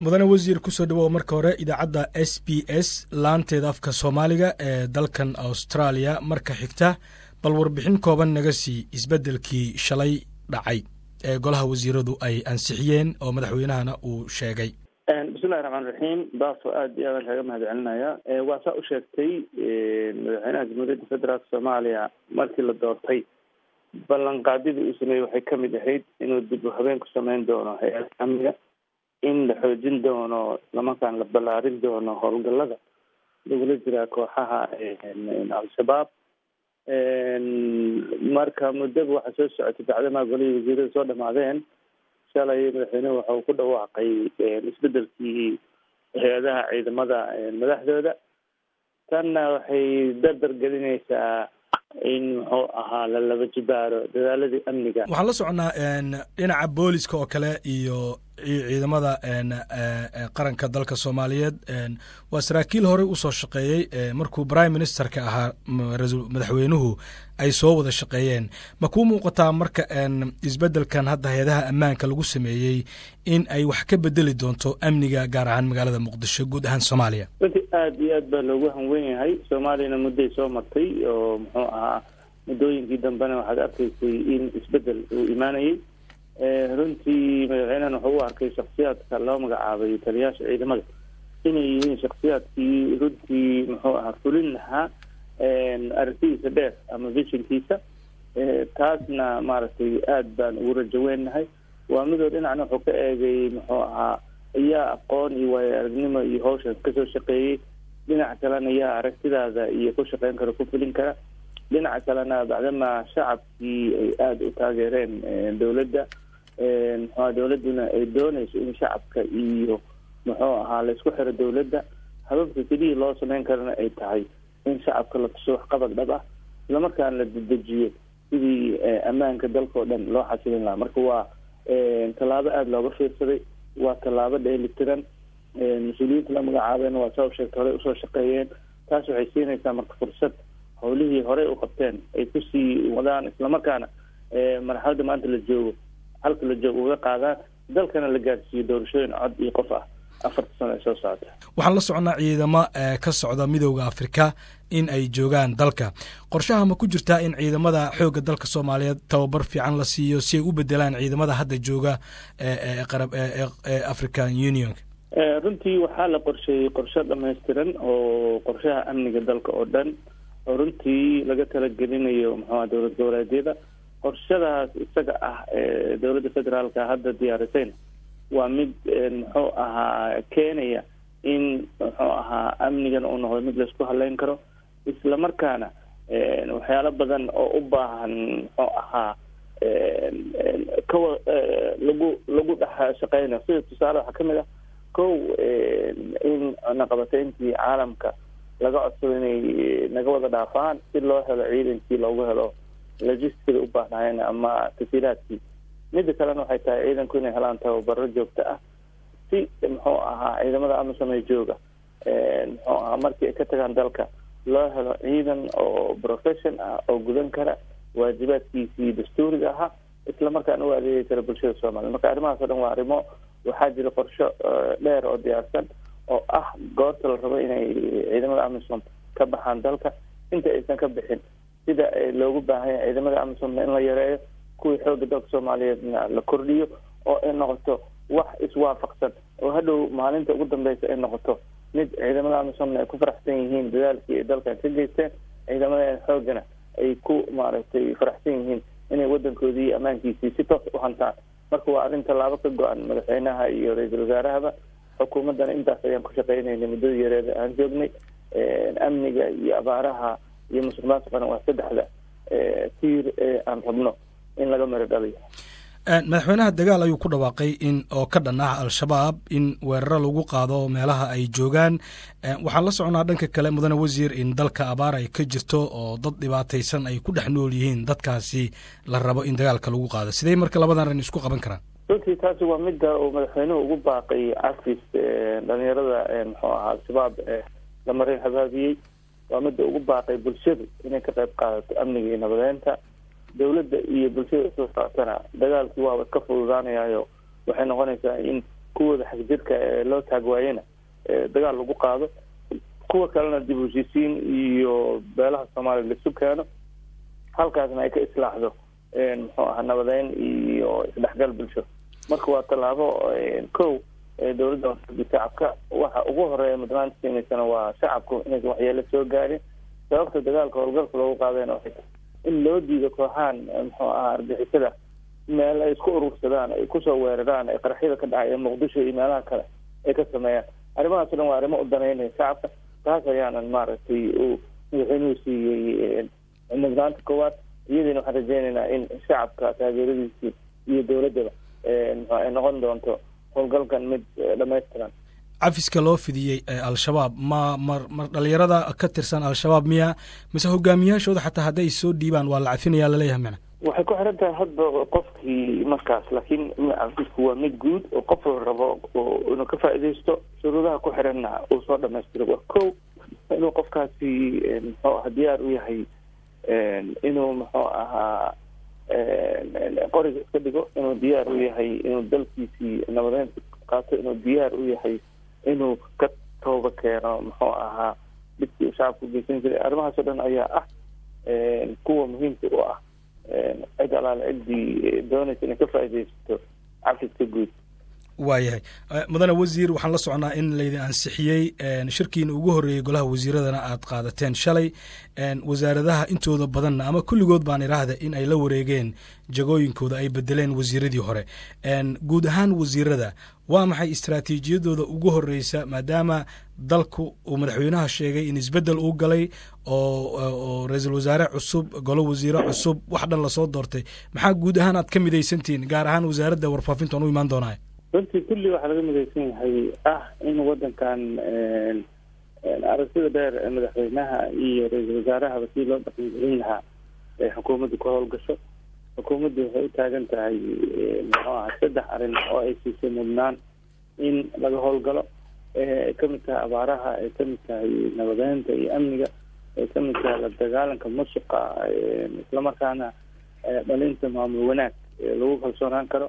mudane wasiir kusoo dhawow marka hore idaacadda s b s laanteeda afka soomaaliga ee dalkan australia marka xigta bal warbixin kooban naga sii isbeddelkii shalay dhacay ee golaha wasiiradu ay ansixiyeen oo madaxweynahana uu sheegay bismillahi raxmaan raxiim baafo aada iyo aadaan kaaga mahad celinaya waa saa u sheegtay madaxweynaha jamhuuriyadda federaalk soomaaliya markii la doortay ballanqaadyadii uu sameeyey waxay kamid ahayd inuu dib u habeen ku sameyn doono hay-adda amniga in la xoojin doono islamarkaan la ballaarin doono howlgallada lagula jiraa kooxaha al-shabaab marka muddaba waxaa soo socotay bacdamaa golihii wasiirada soo dhamaadeen shalay madaxweynuhu waxa uu ku dhawaaqay isbedelkii hay-adaha ciidamada madaxdooda tanna waxay dardar gelinaysaa in muxuu ahaa la laba jibaaro dadaaladii amniga waxaan la soconaa dhinaca booliska oo kale iyo ciidamada qaranka dalka soomaaliyeed waa saraakiil horey usoo shaqeeyey markuu prime ministerka ahaa madaxweynuhu ay soo wada shaqeeyeen ma kuu muuqataa marka isbedelkan hadda hay-adaha ammaanka lagu sameeyey in ay wax ka bedeli doonto amniga gaar ahaan magaalada muqdisho guud ahaan soomaaliya runtii aada iyo aad baa loogu hanwen yahay soomaaliyana mudday soo martay oo muxuu ahaa muddooyinkii dambena waxaad arkaysay in isbedel uu imaanayay runtii madaxweynahan wuxuu u arkay shaksiyaadka loo magacaabay taliyaasha ciidamada inay yihiin shaksiyaadkii runtii muxuu ahaa fulin lahaa aragtidiisa dheer ama vishinkiisa taasna maaragtay aada baan ugu rajaweynahay waa midoo dhinacna wuxuu ka eegay muxuu ahaa ayaa aqoon iyo waayo aragnimo iyo hawshan kasoo shaqeeyey dhinaca kalena yaa aragtidaada iyo ku shaqeyn kara ku fulin kara dhinaca kalena bacdama shacabkii ay aada u taageereen dowladda muxua dowladduna ay doonayso in shacabka iyo muxuu ahaa laisku xiro dowladda hababka keliyii loo sameyn karana ay tahay in shacabka la tuso waxqabad dhab ah islamarkaana la dedejiyo sidii ammaanka dalka oo dhan loo xasilin lahaa marka waa tallaabo aada looga fiirsaday waa tallaabo dheelitiran mas-uuliyiinta la magacaabeena waa saa u sheegta horey usoo shaqeeyeen taas waxay siinaysaa marka fursad howlihii horey u qabteen ay kusii wadaan islamarkaana marxaladda maanta la joogo halka la joogo uga qaadaan dalkana la gaarsiiyo doorashooyin cod iyo qof ah afarta sano ay soo socota waxaan la soconnaa ciidamo ka socda midooda afrika in ay joogaan dalka qorshaha ma ku jirtaa in ciidamada xoogga dalka soomaaliyeed tababar fiican la siiyo si ay u bedelaan ciidamada hadda jooga ee african union runtii waxaa la qorsheeyey qorshe dhamaystiran oo qorshaha amniga dalka oo dhan oo runtii laga talagelinayo muxuuha dowlad goboleedyada qorshadaas isaga ah ee dowladda federaalka hadda diyaarisayna waa mid muxuu ahaa keenaya in muxuu ahaa amnigan uu noqdo mid laisku haleyn karo islamarkaana waxyaalo badan oo u baahan muxuu ahaa kawa lagu lagu dhex shaqeynayo sida tusaale waxaa kamid ah kow in naqabateyntii caalamka laga codsado inay naga wada dhaafaan si loo helo ciidankii loogu helo logisticada u baahnaayeen ama tasiiraadkii midda kalena waxay tahay ciidanku inay helaan tababaro joogto ah si muxuu ahaa ciidamada amisom jooga muxuu ahaa markii ay ka tagaan dalka loo helo ciidan oo profession ah oo gudan kara waajibaadkiisii dastuuriga ahaa islamarkaana u adeegi kara bulshada soomaliya marka arrimahaas o dhan waa arrimo waxaa jira qorsho dheer oo diyaarsan oo ah goorta la rabo inay ciidamada amisom ka baxaan dalka inta aysan ka bixin sida loogu baahan yahay ciidamada amisomna in la yareeyo kuwii xooga dalka soomaaliyeedna la kordhiyo oo ay noqoto wax iswaafaqsan oo hadhow maalinta ugu dambeysa ay noqoto mid ciidamada amisomna ay ku faraxsan yihiin dadaalkii ay dalkan ka geysteen ciidamada xoogana ay ku maaragtay faraxsan yihiin inay wadankoodii iyo ammaankiisii si toos u hantaan marka waa arrin tallaabo ka go-an madaxweynaha iyo ra-iisul wasaarahaba xukuumaddana intaas ayaan ku shaqeynaynay muddada yareeda aan joognay amniga iyo abaaraha iyo musuq maasuqana waa saddexda tiir ee aan rabno in laga maro dhaliyo madaxweynaha dagaal ayuu ku dhawaaqay in oo ka dhan ah al-shabaab in weeraro lagu qaado meelaha ay joogaan waxaan la soconaa dhanka kale mudane wasiir in dalka abaar ay ka jirto oo dad dhibaataysan ay ku dhex nool yihiin dadkaasi la rabo in dagaalka lagu qaado sidee marka labadan ran isku qaban karaan runtii taasi waa midda uu madaxweynuhu ugu baaqay cafis dhalinyarada muxuu ahaa al-shabaab la marin habaabiyey waa midda ugu baaqay bulshadu inay ka qayb qaadato amniga iyo nabadeynta dawladda iyo bulshada soo socotana dagaalkii waaba iska fududaanayayo waxay noqonaysaa in kuwooda xagjirka ee loo taagwaayena dagaal lagu qaado kuwa kalena dib u heshiisiin iyo beelaha soomaaliya laisu keeno halkaasna ay ka islaaxdo muxuu aha nabadeyn iyo isdhexgal bulsho marka waa tallaabo kow dowladda wasabi shacabka waxa ugu horeeya mudnaanta siinaysana waa shacabku inaysan waxyeelo soo gaarin sababta dagaalka howlgalka loogu qaadayna waxay in loo diido kooxahan muxuu ahaa argixisada meel ay isku urursadaan ay kusoo weeraraan ay qaraxyada ka dhacay ee muqdisho iyo meelaha kale ay ka sameeyaan arrimahaas o dhan waa arrimo u danaynaya shacabka taas ayaanan maaragtay uu madaxweynuhu siiyey mudnaanta koowaad iyadiina waxaan rajeynaynaa in shacabka taageeradiisii iyo dowladdaba mxu ay noqon doonto howlgalkan mid dhamaystiran cafiska loo fidiyey al-shabaab ma ma ma dhalinyarada ka tirsan al-shabaab miya mise hogaamiyaashooda xataa hadday soo dhiibaan waa la cafinaya laleeyahay mana waxay ku xiran tahay hadba qofkii markaas laakiin cafisku waa mid guud oo qof la rabo inuu ka faaidaysto shuruudaha ku xiranna uu soo dhamaystiro waa ko inuu qofkaasi muxuu aha diyaar u yahay inuu muxuu ahaa qoriga iska dhigo inuu diyaar u yahay inuu dalkiisii nabadeynta qaato inuu diyaar u yahay inuu ka tooba keeno muxuu ahaa dhibkii uu shacabka ugeysan jiray arrimahaas o dhan ayaa ah kuwa muhiimka u ah cid alaale ciddii doonaysa inay ka faaidaysato cafiska guud waayahay mudane wasiir waxaan la socnaa in laydin ansixiyey shirkiina ugu horreeyey golaha wasiiradana aad qaadateen shalay wasaaradaha intooda badanna ama kulligood baan idhaahda in ay la wareegeen jagooyinkooda ay bedeleen wasiiradii hore guud ahaan wasiirada waa maxay istraatiijiyadooda ugu horreysa maadaama dalku uu madaxweynaha sheegay in isbeddel uu galay oo ra-iisul wasaare cusub golo wasiire cusub wax dhan lasoo doortay maxaa guud ahaan aad ka midaysantihiin gaar ahaan wasaaradda warfaafinta aan u imaan doonaa runtii kulli waxaa laga midaysan yahay ah in wadankan aragtida dheer ee madaxweynaha iyo ra-iisul wasaarahaba si loo dhaqangelin lahaa ay xukuumadda ku howlgasho xukuumaddu waxay u taagan tahay muxuu aha saddex arrin oo ay siisay mudnaan in laga howlgalo ay kamid tahay abaaraha ay kamid tahay nabadeynta iyo amniga ay kamid tahay la dagaalanka musuqa islamarkaana dhalinta maamul wanaag lagu kalsoonaan karo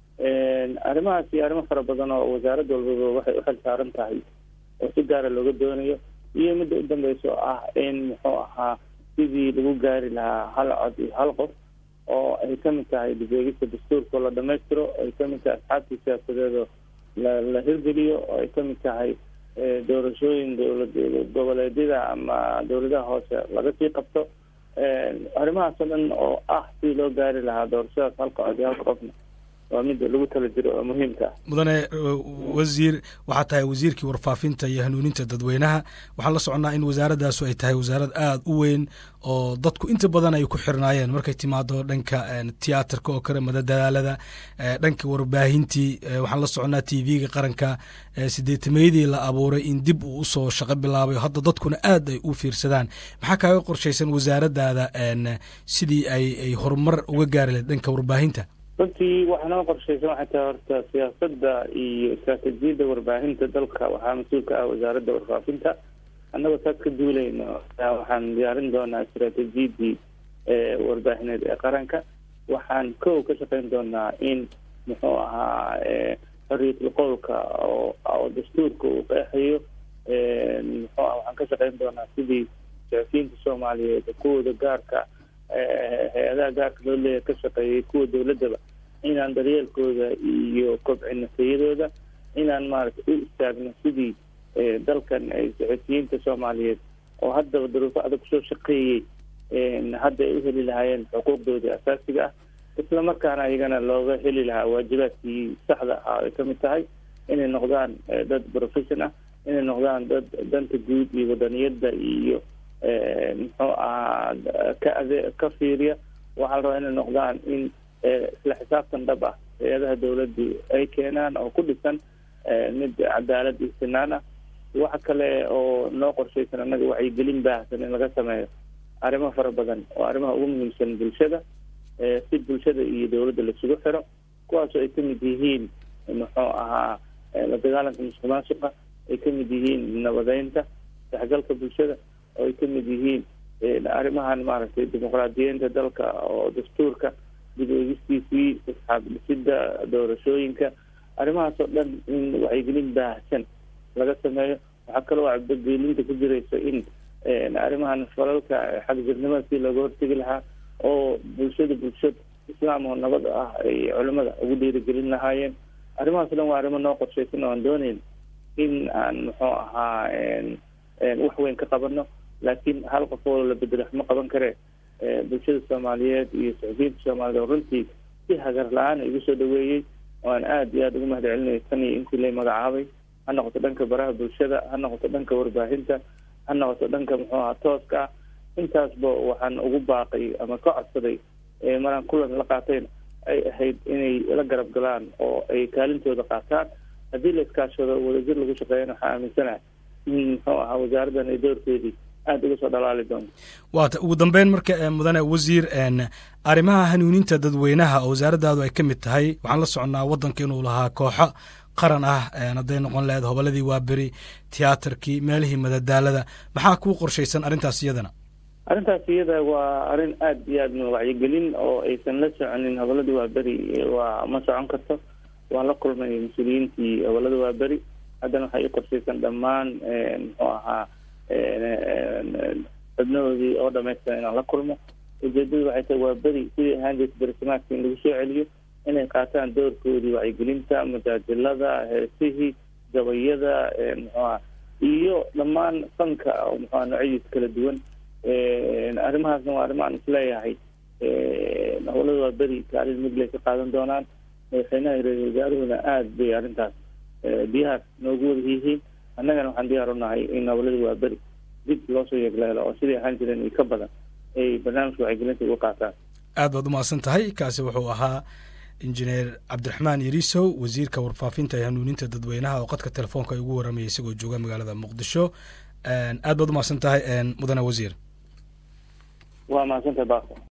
arrimahaas iyo arrimo fara badan oo wasaarad walbaba waxay uxil saaran tahay oo si gaara looga doonayo iyo midda u dambeysa oo ah in muxuu ahaa sidii lagu gaari lahaa hal cod iyo hal qof oo ay kamid tahay dibeegista dastuurka oo la dhamaystiro ay kamid tahay asxaabtii siyaasadeedoo la la hirgeliyo oo ay kamid tahay doorashooyin dowlad goboleedyada ama dowladaha hoose laga sii qabto arrimahaas oo dhan oo ah sidii loo gaari lahaa doorashadaas halka cod iyo halka qofna waa midda lagu tala jiro oo muhiimka ah mudane wasiir waxaa tahay wasiirkii warfaafinta iyo hanuuninta dadweynaha waxaan la soconnaa in wasaaradaasu ay tahay wasaarad aada u weyn oo dadku inta badan ay ku xirnaayeen markay timaado dhanka tiyaatarka oo kale madadaalada dhanka warbaahintii waxaan la soconnaa t v-ga qaranka sideetameydii la abuuray in dib uu usoo shaqo bilaabay hadda dadkuna aad ay u fiirsadaan maxaa kaaga qorshaysan wasaaradaada sidii ay ay horumar uga gaari lahed dhanka warbaahinta runtii waxaa noo qorshaysan waxay tahay horta siyaasadda iyo istraatijiyadda warbaahinta dalka waxaa mas-uul ka ah wasaaradda warfaafinta annagoo taas ka duulayno waxaan diyaarin doonaa istraatijiyaddii warbaahineed ee qaranka waxaan kow ka shaqeyn doonaa in muxuu ahaa xorriyatul qowlka oo oo dastuurka uu qeexayo muxuu ah waxaan ka shaqeyn doonaa sidii saxufiyiinta soomaaliyeed kuwooda gaarka hay-adaha gaarka loo leeyahay ka shaqeeyay kuwa dowladdaba inaan daryeelkooda iyo kobcino tayadooda inaan maaragtay u istaagno sidii dalkan ay saxufiyiinta soomaaliyeed oo haddaba duruufo adag kusoo shaqeeyey hadda ay u heli lahaayeen xuquuqdoodii asaasiga ah isla markaana iyagana looga heli lahaa waajibaadkii saxda ahaa ay kamid tahay inay noqdaan dad profession ah inay noqdaan dad danta guud iyo wadaniyadda iyo muxuu ahaa ka ade ka fiiriya waxaa la rabaa inay noqdaan in isla xisaabtan dhab ah hay-adaha dawladdu ay keenaan oo ku dhisan mid cadaalad iyo sinaan ah waxa kale oo noo qorshaysan annaga wacyigelin baahsan in laga sameeyo arrimo fara badan oo arrimaha ugu muhiimsan bulshada si bulshada iyo dowladda laisugu xiro kuwaasoo ay kamid yihiin muxuu ahaa la dagaalanka musuq maasuqa ay kamid yihiin nabadeynta saxgalka bulshada oo ay kamid yihiin arrimahan maaragtay dimuqraadiyeynta dalka oo dastuurka dib eegistiisii isxaab dhisidda doorashooyinka arrimahaas oo dhan in wacyigelin baahsan laga sameeyo waxaa kaloo cabdogeelinta ku jiraysa in arrimahan falalka xagjirnimada si looga hortegi lahaa oo bulshada bulshad islaam oo nabad ah ay culimada ugu dhiirigelin lahaayeen arrimahaas o dhan waa arrimo noo qorshaysan oo aan dooneyn in aan muxuu ahaa wax weyn ka qabano laakiin hal qof oo la bedelo waxma qaban karee bulshada soomaaliyeed iyo saxufiyiinta soomaaliyeed oo runtii si hagar la-aan igu soo dhaweeyey oo aan aada iyo aada ugu mahad celinayo tan iyo inkii lay magacaabay ha noqoto dhanka baraha bulshada ha noqoto dhanka warbaahinta ha noqoto dhanka muxuu ahaa tooska ah intaasba waxaan ugu baaqay ama ka codsaday maraan kulan la qaatayn ay ahayd inay la garab galaan oo ay kaalintooda qaataan haddii la iskaashado wadajir lagu shaqeeyana waxaa aaminsanaha in muxuu ahaa wasaaraddan ay doorkeedii aada uga soo dhalaali doonto waata ugu dambeyn marka mudane wasiir arrimaha hanuuninta dadweynaha oo wasaaraddaadu ay ka mid tahay waxaan la soconnaa waddanka inuu lahaa kooxo qaran ah hadday noqon lahayd hobolladii waaberi tiyaatarkii meelihii madadaalada maxaa kuu qorshaysan arrintaas iyadana arrintaas iyada waa arrin aada iyo aada wacyigelin oo aysan la soconin hobolladii waaberi waa ma socon karto waan la kulmay mas-uuliyiintii hobollada waaberi haddana waxaa ii qorshaysan dhammaan muxuu ahaa xubnahoodii oo dhamaystiran inaan la kulmo ujeedadu waxay tahay waa beri sidii ahaan jirta berisamaadka in lagu soo celiyo inay qaataan doorkoodii wacyigelinta majaajilada heesihii gabayada muxuaha iyo dhammaan fanka oo muxua noocyadiisa kala duwan arrimahaasna waa arrimo aan isleeyahay howlada waa beri kaalin migley ka qaadan doonaan madaxweynaha ra-isul wasaaruhuna aada bay arrintaas diyaar noogu wada yihiin annagana waxaan diyaar u nahay in howlada waa beri dib loo soo yeegleelo oo sidii ahaan jireen iyo ka badan ay barnaamijka wacyigelinta uga qaataan aad baad umahadsan tahay kaasi wuxuu ahaa injineer cabdiraxmaan yariisow wasiirka warfaafinta ee hanuuninta dadweynaha oo qadka telefoonka ay ugu warramayay isagoo jooga magaalada muqdisho aad baad umahadsan tahay mudane wasiir waa mahadsantahay bako